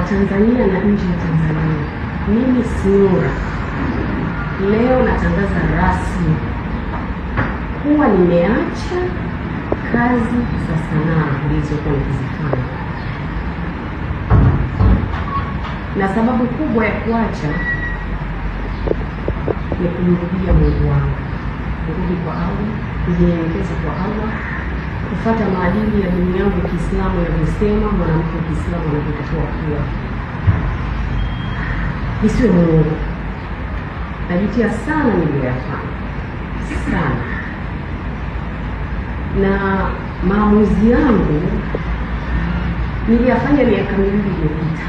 Tanzania na nje ya Tanzania. Mimi Snuura leo natangaza rasmi kuwa nimeacha kazi za sanaa nilizokuwa nikizifanya, na sababu kubwa ya kuacha ni kumrudia Mungu wangu, kurudi kwa Allah, kujinyenyekeza kwa Allah, kufuata maadili ya dini yangu ya Kiislamu yanavyosema mwanamke wa Kiislamu anavyotakiwa kuwa. Nisiwe Mungu, najutia sana niliyoyafanya sana, na maamuzi yangu niliyafanya miaka miwili iliyopita.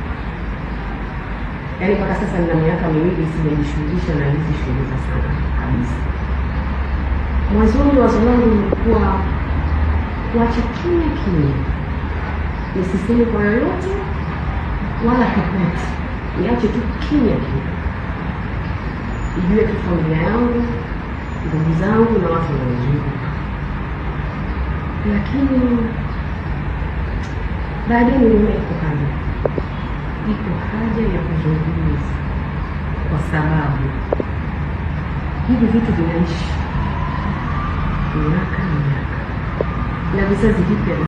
Yaani mpaka sasa nina miaka miwili sijajishughulisha na hizi shughuli za sana kabisa. Mwanzoni wazo langu lilikuwa kuacha kimya kimya, nisiseme kwa yoyote wala popote, niache tu kimya kimya, ijue tu familia yangu, ndugu zangu na watu wanaozunguka. Lakini baadaye niliona iko haja, iko haja ya kuzungumza, kwa sababu hivi vitu vinaishi miaka na miaka na vizazi vipya